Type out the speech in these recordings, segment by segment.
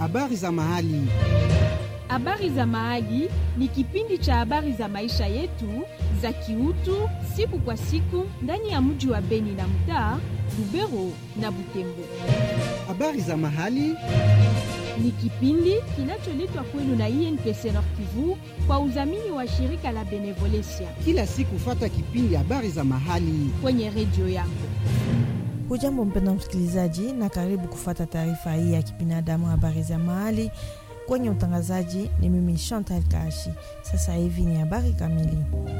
habari za mahali. Habari za Mahali ni kipindi cha habari za maisha yetu za kiutu siku kwa siku ndani ya mji wa Beni na mtaa Lubero na Butembo. Habari za mahali Ni kipindi kinacholetwa kwenu na INPC Nord Kivu kwa udhamini wa shirika la Benevolencia kila siku, fata kipindi habari za mahali. kwenye redio yako. Hujambo mpenda msikilizaji, na karibu kufuata taarifa hii ya kibinadamu, habari za mahali. Kwenye utangazaji ni mimi Chantal Kashi. Sasa hivi ni habari kamili.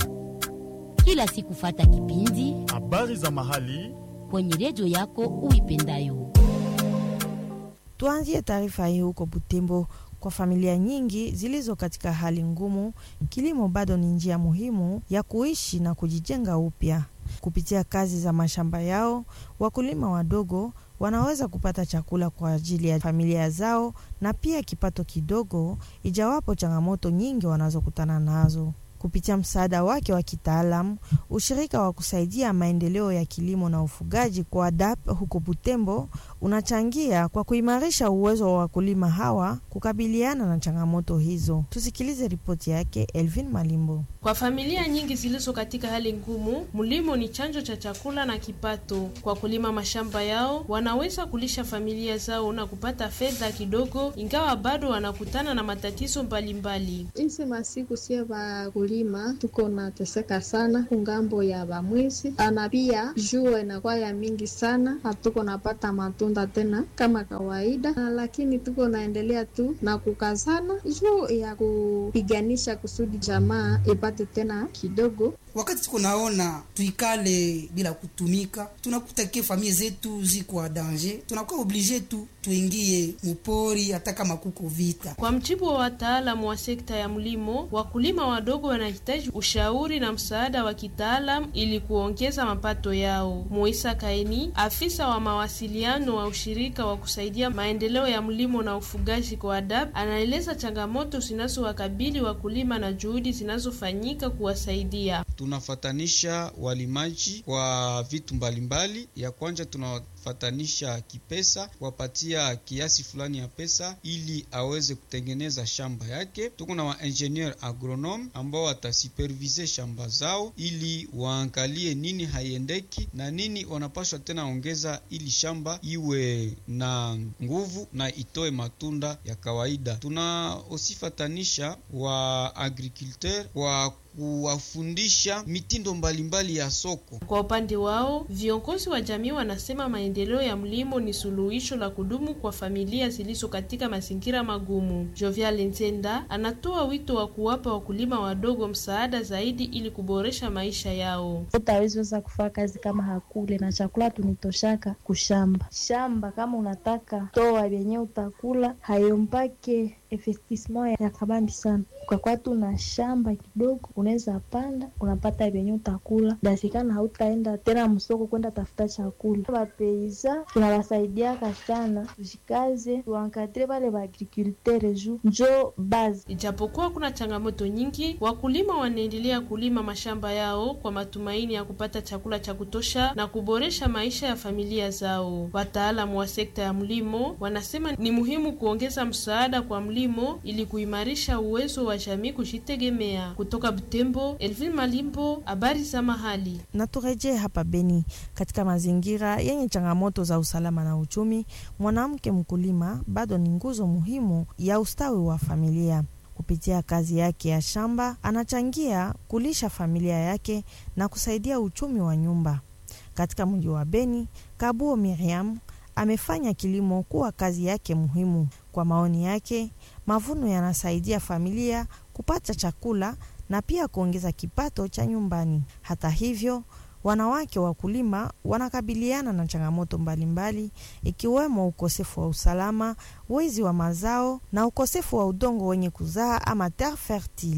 kila siku fata kipindi habari za mahali kwenye redio yako uipendayo. Tuanzie taarifa hii huko Butembo. Kwa familia nyingi zilizo katika hali ngumu, kilimo bado ni njia muhimu ya kuishi na kujijenga upya. Kupitia kazi za mashamba yao, wakulima wadogo wanaweza kupata chakula kwa ajili ya familia zao na pia kipato kidogo, ijawapo changamoto nyingi wanazokutana nazo. Kupitia msaada wake wa kitaalamu, ushirika wa kusaidia maendeleo ya kilimo na ufugaji kwa ADAP huko Butembo unachangia kwa kuimarisha uwezo wa wakulima hawa kukabiliana na changamoto hizo. Tusikilize ripoti yake Elvin Malimbo. Kwa familia nyingi zilizo katika hali ngumu, mlimo ni chanzo cha chakula na kipato. Kwa kulima mashamba yao, wanaweza kulisha familia zao na kupata fedha kidogo, ingawa bado wanakutana na matatizo mbalimbali. Isi masiku sie vakulima tuko nateseka sana kungambo ya bamwezi ana pia jua inakuwa ya mingi sana, hatuko napata matunda tena kama kawaida, na lakini tuko naendelea tu na kukazana juu ya kupiganisha kusudi jamaa ipate tena kidogo. Wakati tuko naona tuikale bila kutumika, tunakuta ke familia zetu ziko a danger, tunakuwa oblige tu tuingie mupori hata kama kuko vita. Kwa mjibu wa wataalamu wa sekta ya mlimo, wakulima wadogo wanahitaji ushauri na msaada wa kitaalamu ili kuongeza mapato yao. Moisa Kaini, afisa wa mawasiliano wa ushirika wa kusaidia maendeleo ya mlimo na ufugaji kwa ADAP, anaeleza changamoto zinazowakabili wakulima na juhudi zinazofanyika kuwasaidia. tunafatanisha walimaji kwa vitu mbalimbali. Ya kwanza tunafatanisha kipesa, kuwapatia kiasi fulani ya pesa ili aweze kutengeneza shamba yake. Tuko na waingenieur agronome ambao watasupervise shamba zao ili waangalie nini haiendeki na nini wanapaswa tena ongeza ili shamba iwe na nguvu na itoe matunda ya kawaida. Tuna osifatanisha wa agriculteur kwa kuwafundisha mitindo mbalimbali ya soko. Kwa upande wao, viongozi wa jamii wanasema maendeleo ya mlimo ni suluhisho la kudumu kwa familia zilizo katika mazingira magumu. Jovial Nzenda anatoa wito wa kuwapa wakulima wadogo msaada zaidi ili kuboresha maisha yao. utaweza kufanya kazi kama hakule na chakula tunitoshaka kushamba shamba. Kama unataka toa vyenye utakula hayompake investissement ya kabambi sana, ukakuwa tu na shamba kidogo, unaweza panda unapata vyenye utakula, dasikana hautaenda tena msoko kwenda tafuta chakula. Wapeiza tunawasaidiaka sana, tujikaze tuankadre vale vaagrikultere juu njo bazi Ijapokuwa kuna changamoto nyingi, wakulima wanaendelea kulima mashamba yao kwa matumaini ya kupata chakula cha kutosha na kuboresha maisha ya familia zao. Wataalamu wa sekta ya mlimo wanasema ni muhimu kuongeza msaada kwa mlimo ili kuimarisha uwezo wa jamii kujitegemea. Kutoka Butembo, Elvin Malimbo, habari za mahali. Na turejee hapa Beni, katika mazingira yenye changamoto za usalama na uchumi, mwanamke mkulima bado ni nguzo muhimu ya ustawi wa familia. Kupitia kazi yake ya shamba, anachangia kulisha familia yake na kusaidia uchumi wa nyumba. Katika mji wa Beni, Kabuo Miriam amefanya kilimo kuwa kazi yake muhimu. Kwa maoni yake, mavuno yanasaidia familia kupata chakula na pia kuongeza kipato cha nyumbani. Hata hivyo, wanawake wakulima wanakabiliana na changamoto mbalimbali ikiwemo ukosefu wa usalama, wizi wa mazao na ukosefu wa udongo wenye kuzaa ama terre fertile.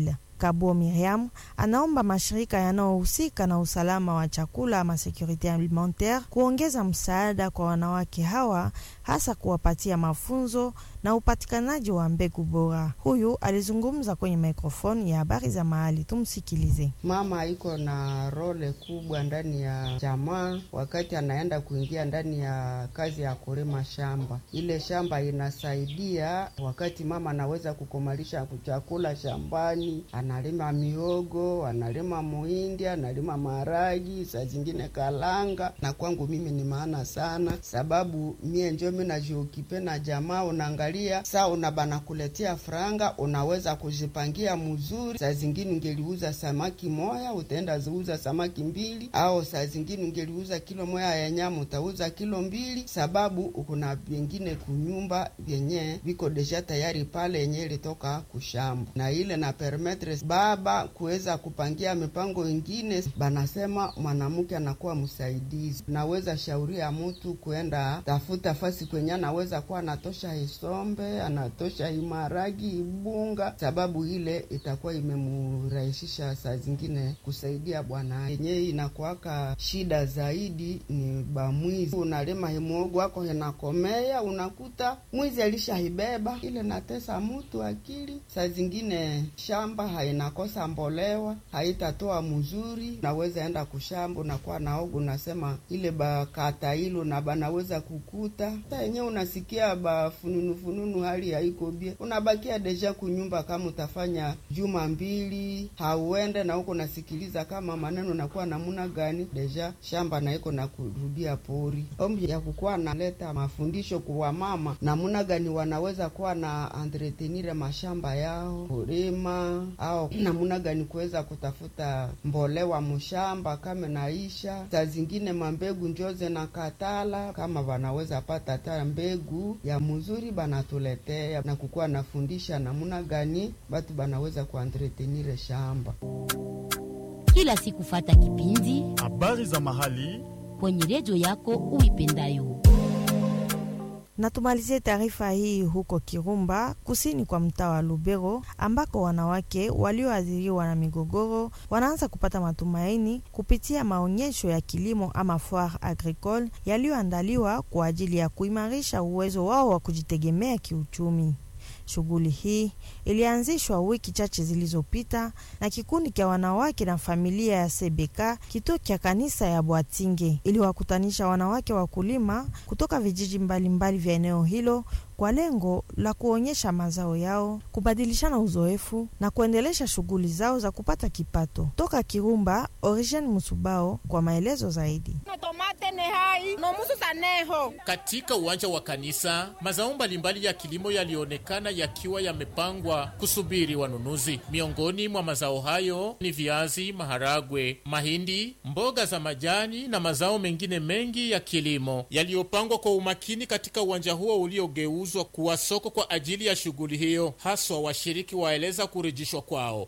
Kabuo Miriam anaomba mashirika yanayohusika na usalama wa chakula ama securite alimentaire kuongeza msaada kwa wanawake hawa, hasa kuwapatia mafunzo na upatikanaji wa mbegu bora. Huyu alizungumza kwenye mikrofoni ya habari za mahali, tumsikilize. Mama iko na role kubwa ndani ya jamaa, wakati anaenda kuingia ndani ya kazi ya kulima shamba. Ile shamba inasaidia wakati mama anaweza kukomalisha chakula shambani, analima miogo, analima muhindi, analima maharagi, saa zingine kalanga. Na kwangu mimi ni maana sana, sababu mie njo mi najiukipe na jamaa, unaangalia saa una banakuletea franga, unaweza kujipangia mzuri. Saa zingine ungeliuza samaki moya, utaenda ziuza samaki mbili, au saa zingine ungeliuza kilo moya ya nyama, utauza kilo mbili, sababu kuna vingine kunyumba vyenye viko deja tayari pale yenye ilitoka kushamba, na ile na permetre baba kuweza kupangia mipango ingine. Banasema mwanamke anakuwa msaidizi, naweza shauria mtu kuenda tafuta fasi kwenye anaweza kuwa anatosha isombe, anatosha imaragi, ibunga, sababu ile itakuwa imemurahisisha saa zingine kusaidia bwana yenye inakuaka shida zaidi ni bamwizi. Unalima himogo wako inakomea, unakuta mwizi alishaibeba ile, natesa mtu akili. Saa zingine shamba hainakosa mbolewa, haitatoa mzuri, naweza enda kushamba, unakuwa naogu, unasema ile bakata ilo na banaweza kukuta sa yenyewe, unasikia bafununu fununu, hali haiko bie, unabakia deja kunyumba. Kama utafanya juma mbili hauende na huko nasikiliza kama maneno nakuwa namuna gani, deja shamba naiko na kurudia pori. Ombi ya kukuwa naleta mafundisho kwa mama namuna gani wanaweza kuwa na entretenire mashamba yao kulima, au namuna gani kuweza kutafuta mbolewa mshamba kama naisha. Saa zingine mambegu njoze na katala, kama wanaweza pata ta mbegu ya mzuri banatuletea na kukuwa nafundisha namuna gani batu banaweza kuentretenire shamba. Kila siku fata kipindi habari za mahali kwenye redio yako uipendayo. Na tumalizie taarifa hii huko Kirumba, kusini kwa mtaa wa Lubero, ambako wanawake walioathiriwa na migogoro wanaanza kupata matumaini kupitia maonyesho ya kilimo ama foire agricole yaliyoandaliwa kwa ajili ya kuimarisha uwezo wao wa kujitegemea kiuchumi. Shughuli hii ilianzishwa wiki chache zilizopita na kikundi cha wanawake na familia ya Sebeka, kituo cha kanisa ya Bwatinge, iliwakutanisha wanawake wakulima kutoka vijiji mbalimbali vya eneo hilo kwa lengo la kuonyesha mazao yao, kubadilishana uzoefu na kuendelesha shughuli zao za kupata kipato. Toka Kirumba, Origen Musubao kwa maelezo zaidi. Katika uwanja wa kanisa, mazao mbalimbali ya kilimo yalionekana yakiwa yamepangwa kusubiri wanunuzi. Miongoni mwa mazao hayo ni viazi, maharagwe, mahindi, mboga za majani na mazao mengine mengi ya kilimo yaliyopangwa kwa umakini katika uwanja huo uliogeuzwa kuwa soko kwa ajili ya shughuli hiyo. Haswa washiriki waeleza kurejeshwa kwao.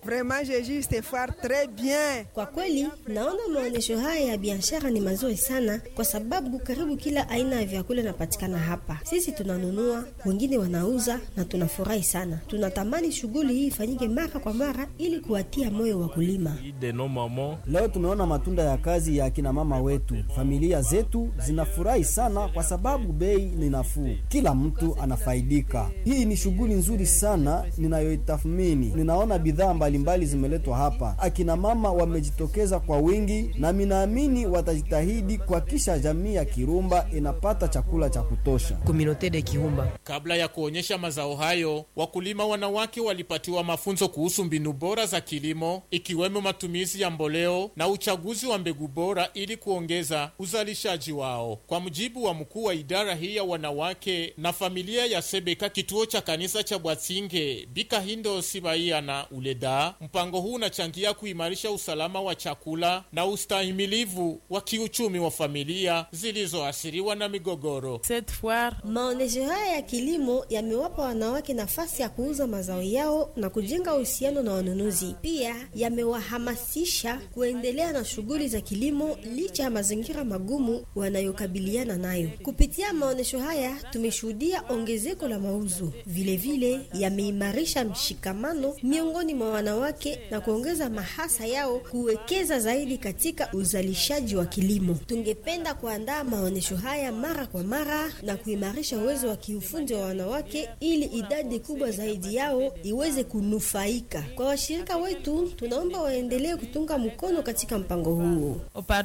Kwa kweli naona maonyesho haya ya biashara ni mazuri sana, kwa sababu karibu kila aina ya vyakula inapatikana hapa. Sisi tunanunua, wengine wanauza na tunafurahi sana. Tunatamani shughuli hii ifanyike mara kwa mara ili kuwatia moyo wakulima. Leo tumeona matunda ya kazi ya akina mama wetu. Familia zetu zinafurahi sana kwa sababu bei ni nafuu, kila mtu anafaidika. Hii ni shughuli nzuri sana ninayoitathmini. Ninaona bidhaa mbalimbali zimeletwa hapa, akina mama wamejitokeza kwa wingi, na minaamini watajitahidi kuhakikisha jamii ya Kirumba inapata chakula cha kutosha. Kabla ya kuonyesha mazao hayo, wakulima wanawake walipatiwa mafunzo kuhusu mbinu bora za kilimo, ikiwemo matumizi ya mboleo na uchaguzi wa mbegu bora ili kuongeza uzalishaji wao. Kwa mujibu wa mkuu wa idara hii ya wanawake na familia ya Sebeka, kituo cha kanisa cha Bwasinge, Bikahindo Sibaia na Uleda, mpango huu unachangia kuimarisha usalama wa chakula na ustahimilivu wa kiuchumi wa familia. familia zilizoathiriwa na migogoro. Maonesho haya ya kilimo yamewapa wanawake nafasi ya kuuza mazao yao na kujenga uhusiano na wanunuzi. Pia yamewahamasisha kuendelea na shughuli za kilimo licha ya mazingira magumu wanayokabiliana nayo. Kupitia maonesho haya tumeshuhudia ongezeko la mauzo, vilevile yameimarisha mshikamano miongoni mwa wanawake na kuongeza mahasa yao kuwekeza zaidi katika uzalishaji wa kilimo. Tungependa kuandaa maonesho haya mara kwa mara na kuimarisha uwezo wa kiufundi wa wanawake ili idadi kubwa zaidi yao iweze kunufaika. Kwa washirika wetu, tunaomba waendelee kutunga mkono katika mpango huu.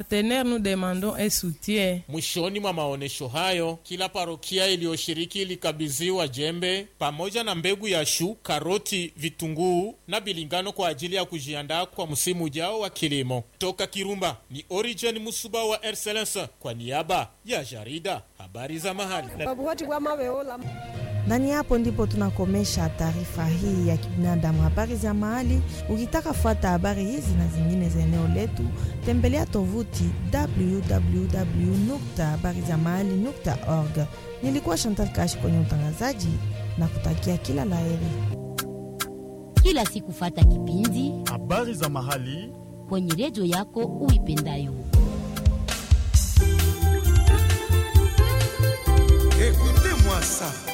Mwishoni mwa maonesho hayo, kila parokia iliyoshiriki ilikabidhiwa jembe pamoja na mbegu ya shu, karoti, vitunguu na bilingano kwa ajili ya kujiandaa kwa msimu ujao wa kilimo. Toka Kirumba ni Origen Musuba wa Excellence kwa niaba ya jarida habari za mahali. Nani hapo ndipo tunakomesha taarifa hii ya kibinadamu, habari za mahali. Ukitaka fuata habari hizi na zingine za eneo letu, tembelea tovuti www.habarizamahali.org. Nilikuwa Chantal Kashi kwenye utangazaji na kutakia kila laheri. Kila siku fata kipindi habari za mahali kwenye redio yako uipendayo. Écoutez-moi ça.